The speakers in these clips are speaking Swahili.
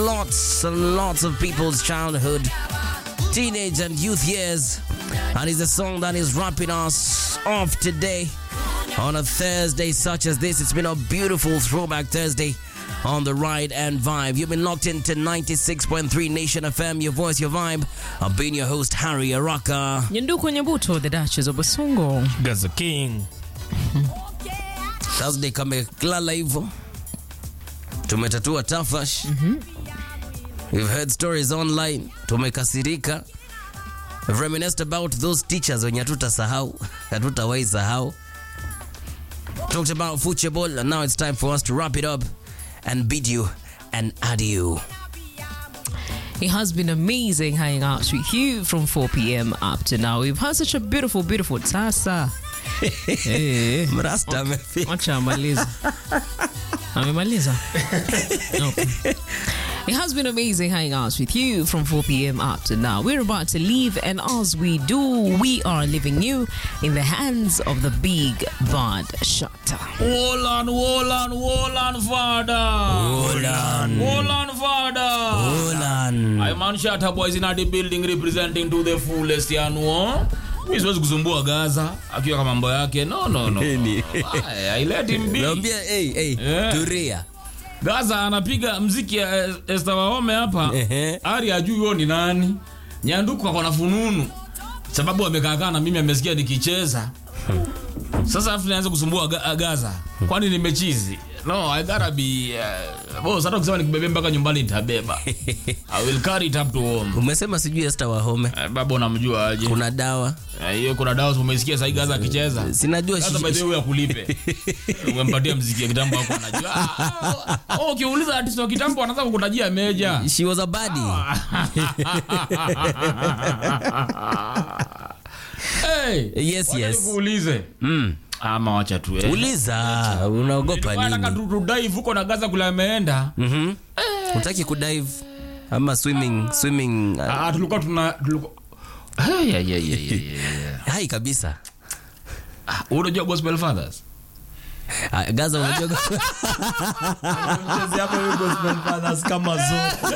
lots and lots of people's childhood, teenage and youth years. And it's a song that is wrapping us off today on a Thursday such as this. It's been a beautiful throwback Thursday on the ride and vibe. You've been locked into 96.3 Nation FM, your voice, your vibe. I've been your host, Harry Araka. Nyanduku Nyabuto, the Duchess of Basongo. Gaza King. Thursday kamelala hivyo, tumetatua tafash. We've heard stories online, tumekasirika. We've reminisced about those teachers wenye hatutasahau, hatutawahi sahau. Talked about football and now it's time for us to wrap it up and bid you an adieu. It has been amazing hanging out with you from 4 p.m. up to now. We've had such a beautiful, beautiful tasa. hey, Mrasta amefika. acha amaliza. Amemaliza. Okay. It has been amazing hanging out with you from 4 p.m. up to now. We're about to leave, and as we do, we are leaving you in the hands of the big bad shutter. Wolan, Wolan, Wolan, Father. Wolan. Wolan, Father. Wolan. I man Shatta boys in the building representing to the fullest yanuo. Mi siwezi kusumbua Gaza akiwa kama mambo yake. No, no, no. Nini? I, I let him be. Naambia hey, hey, Yeah. turia. Gaza anapiga mziki ya eh, Esther Wahome hapa. Ehe. Ari ajui huyo ni nani. Nyanduku ako na fununu. Sababu amekaakaa na mimi amesikia nikicheza. Sasa afu nianze kusumbua Ga- Gaza. Kwani nimechizi? No, I gotta be uh, boss hata ukisema nikibebe mpaka nyumbani nitabeba. I will carry it up to home. Umesema sijui Esther Wahome. Eh, baba unamjua aje? Kuna dawa. Eh, hiyo kuna dawa umesikia sasa Gaza akicheza. Sinajua Gaza shi- by the way akulipe. Umempatia mziki ya kitambo hapo anajua. Ah, ah, Oh, ukiuliza artist wa kitambo anaanza kukutajia meja. She was a baddie. Hey, Yes, wacha yes. nikuulize. Mm. Ama wacha tu. eh. Uliza, unaogopa Nataka nini? tu- tu dive huko na Gaza kule ameenda. Mhm. Utaki kudive ama swimming swimming uh, Ah, tulikuwa tuna tulikuwa Hey, yeah, yeah, yeah, yeah, yeah. hai kabisa. Ah, Unajua Gospel Fathers? Ah, Gaza unajua Mchezi yako hiyo gospel fathers kama zote.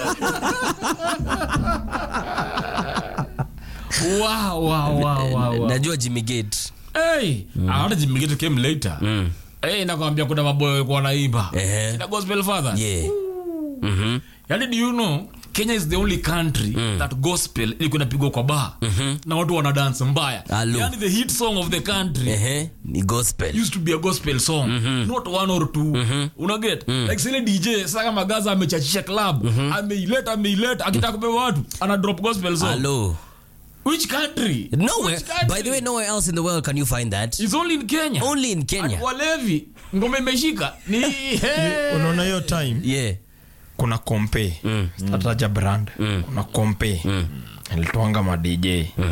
Wow, wow, wow, wow, wow. najua Jimmy Gate. Hey, ah, hata Jimmy Gate came later. Mm. Hey, nakwambia kuna maboy walikuwa wanaimba. Ehe. Kina Gospel Fathers. Yeah. Mhm. Yaani do you know Kenya is the only country that gospel ilikuwa inapigwa kwa bar na watu wana dance mbaya. Hello. Yaani the hit song of the country Ehe, ni gospel. used to be a gospel song not one or two una get like sile dj sasa kama gaza amechachisha club ameileta ameileta akitaka kubeba watu ana drop gospel song Hello. which country Nowhere. Which country? By the way, nowhere else in the world can you find that. it's only in kenya Only in Kenya. walevi ngoma imeshika ni hey. unaona hiyo time Yeah. kuna kompe Mm. tataja brand kuna kompe ilitwanga ma dj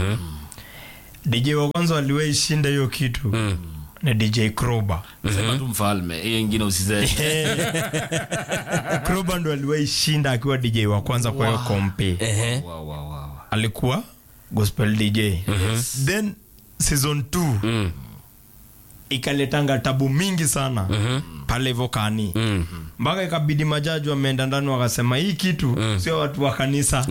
dj wa kwanza waliwahi shinda hiyo kitu ni dj kroba sema tu mfalme hiyo ingine usiseme kroba ndo aliwahi shinda akiwa dj wa kwanza kwa hiyo kompe Ehe. wow, wow, wow. alikuwa gospel dj then season 2 Mm. ikaletanga tabu mingi sana pale hivyo kani Mm. mpaka ikabidi majaji wameenda ndani wakasema hii kitu sio watu wa kanisa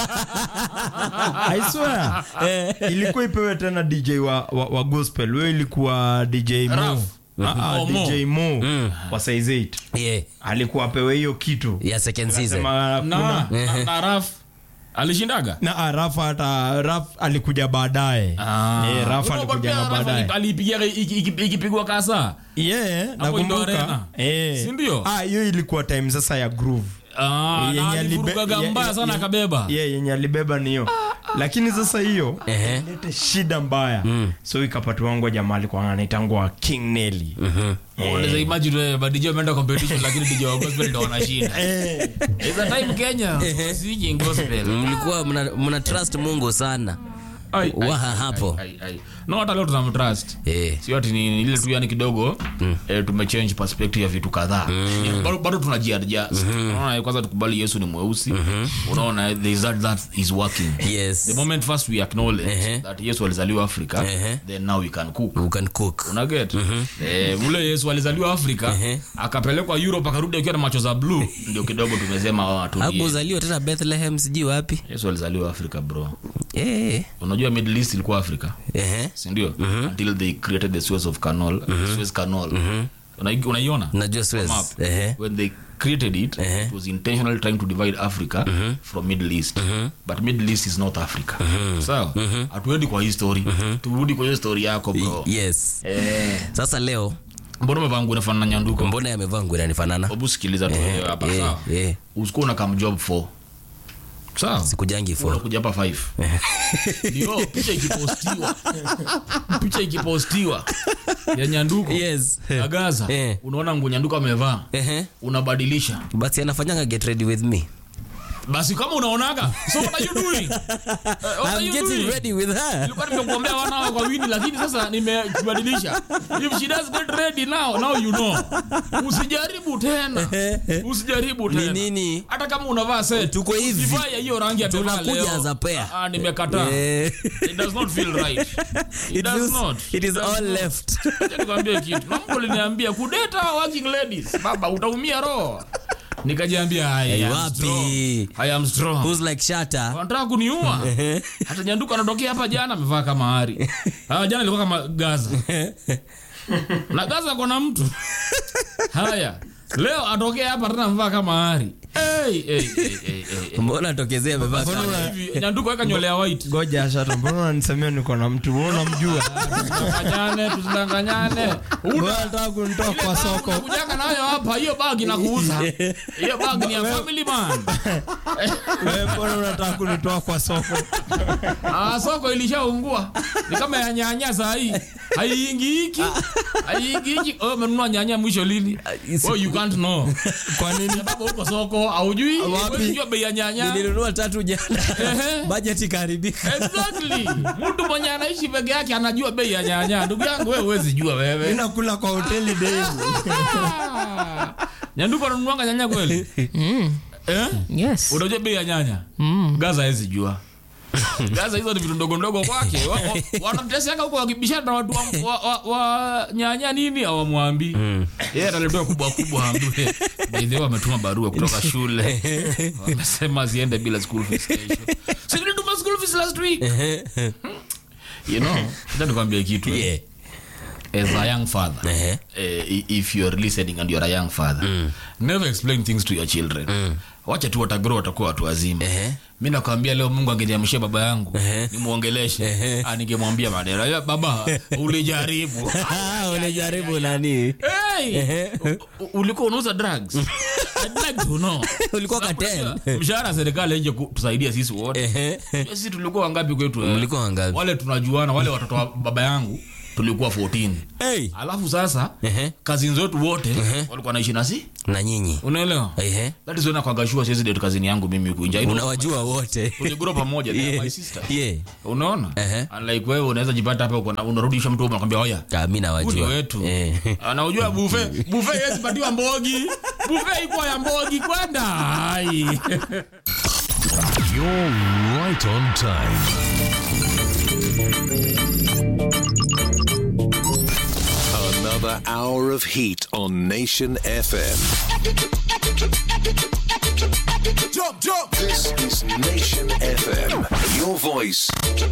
I swear. ilikuwa ipewe tena dj wa, wa, wa gospel huyo ilikuwa dj mo Raf. Ah, ah, Oh, Mo. dj mo wa size 8 Yeah. alikuwa apewe hiyo kitu Yeah, second season. Akasema na, kuna- na, na raf alishindaga na ah, raf hata raf alikuja baadaye Eh, raf alikuja na baadaye alipigia ikipigwa kasa yeah, Hapo Indo Arena. nakumbuka Eh. Si ndio? Ah, hiyo ilikuwa time sasa ya groove Ah, Yenye na alibe- alivurugaga ye- mbaya ye- sana ye- akabeba yeah, yenye alibeba ni hiyo lakini sasa hiyo Ehe. ilete shida mbaya so ikapatiwangwa jamaa alikuwa anaitangwa king nelly unaweza imagine wewe but DJ ameenda competition lakini DJ wa gospel ndio wanashinda Eh, It's a time Kenya singing gospel mlikuwa mna, mna trust mungu sana Ai, ai, Waha ai, hapo. ai, ai. no hata leo tunamtrust Eh. sio ati ni ni ile tu yani kidogo eh, tumechange perspective ya vitu kadhaa Yeah, bado- bado tunajiadjust unaona kwanza tukubali yesu ni mweusi unaona there is that that is working Yes. the moment first we acknowledge Ehe. that yesu alizaliwa afrika Ehe. then now we can cook You can cook. unaget eh, ule yesu alizaliwa afrika Ehe. akapelekwa europe akarudi akiwa na macho za blue ndio kidogo tumesema oh, atulie. Hakuzaliwa tena Bethlehem sijui wapi. yesu alizaliwa afrika bro Eh. unajua middle east ilikuwa afrika Ehe. sindio until they created the suez of canal suez canal Unai- unaiona Najua Suez. Map. Ehe. when they created it Ehe. it was intentionally trying to divide africa from middle east but middle east is not africa sawa hatuendi kwa hii story turudi kwa hiyo story yako bro Yes. eh, Sasa leo mbona umevaa nguo inafanana na nyanduko mbona yamevaa nguo inanifanana? hebu sikiliza tu wewe hapa Eh, sawa eh. usikuwa una kam job 4 sawa Sikujangi for. unakuja hapa 5 ndio picha ikipostiwa picha ikipostiwa ya nyanduko Yes. ya gaza Eh. unaona nguo nyanduko amevaa Ehe. unabadilisha Basi anafanyanga get ready with me. basi kama unaonaga so what are you doing Eh, what are I'm you getting doing? ready with her. nilikuwa nimekuombea wana hawa kwa wini lakini sasa nimebadilisha if she does get ready now now you know usijaribu tena usijaribu Ni tena nini? hata kama unavaa set Tuko hivi. usivae hiyo rangi ya tevaa Tunakuja leo. as a pair. Ah, ah, nimekataa Eh. it does not feel right it, It does feels- not it is does all not. left. Acha nikwambie kitu na mtu aliniambia kudeta working ladies baba utaumia roho nikajiambia I Hey, am wapi? strong. I am strong Who's like Shatta? wanataka kuniua hata nyanduka anatokea hapa jana amevaa kama hari ah, jana ilikuwa kama gaza na gaza kona mtu haya leo atokea hapa tena amevaa kama hari hey, hey, hey, hey, hey. Mbona tokezea amevaa Sasa kama hivi, nyanduka weka nywele ya white goja shata mbona unanisemea niko na mtu mbona unamjua tusidanganyane tusidanganyane mbona nataka kunitoa kwa soko kujanga nayo hapa hiyo bagi na kuuza hiyo bagi ni ya family man Wewe mbona unataka kunitoa kwa soko Ah, soko ilishaungua ni kama ya nyanya saa hii haiingiki haiingiki oh, umenunua nyanya mwisho lini oh, you can't know kwa nini sababu huko soko haujui huwezi jua bei ya nyanya nilinunua tatu jana Ehe. budget ikaharibika exactly mtu mwenye anaishi peke yake anajua bei ya nyanya ndugu yangu wewe huwezi jua wewe inakula kwa hoteli daily Ah. nyanduko ananunuanga nyanya kweli eh? Yes. unajua bei ya nyanya gaza hawezi jua gaza hizo ni vitu ndogo ndogo kwake Wa- wa- wanamteseka huko wakibishana na watu wa, wa, wa, wa nyanya nini awamwambi yeye ataletewa kubwa kubwa ambiwe baidhe wametuma barua kutoka shule wamesema ziende bila school fees kesho si nilituma school fees last week you know acha nikwambie kitu eh. Yeah. as a young father Ehe. eh, if you're listening and you're a young father never explain things to your children wacha tu watagrow watakuwa watu wazima Ehe. mi nakwambia leo mungu angeniamshia baba yangu Ehe. nimwongeleshe Ehe. Ah, ningemwambia maneno "Ya, baba ulijaribu Ah, unajaribu nani hey! u- u- ulikuwa unauza drugs I'd like to know. ulikuwa Sababu katen unajua, mshahara serikali nje tusaidia sisi wote Ehe. sisi tulikuwa wangapi kwetu eh? Mlikuwa wangapi? wale tunajuana wale watoto wa baba yangu tulikuwa 14 hey. alafu sasa Ehe. kazini wetu wote walikuwa naishi nasi na nyinyi unaelewa Ehe. that is when kwagashua siwezi date kazini yangu mimi huku nje I know- unawajua wote tuligro pamoja they are Yeah. my sister Yeah. unaona Ehe. unlike wewe unaweza jipata hapa uko na- unarudisha mtu unakwambia oya Ah, mi huu ni nawajua wetu Eh. anaujua bufe bufe yezi patiwa mbogi bufe ikuwa ya mbogi kwenda Ai. You're right on time. Another hour of heat on Nation FM. This is Nation FM. Your voice,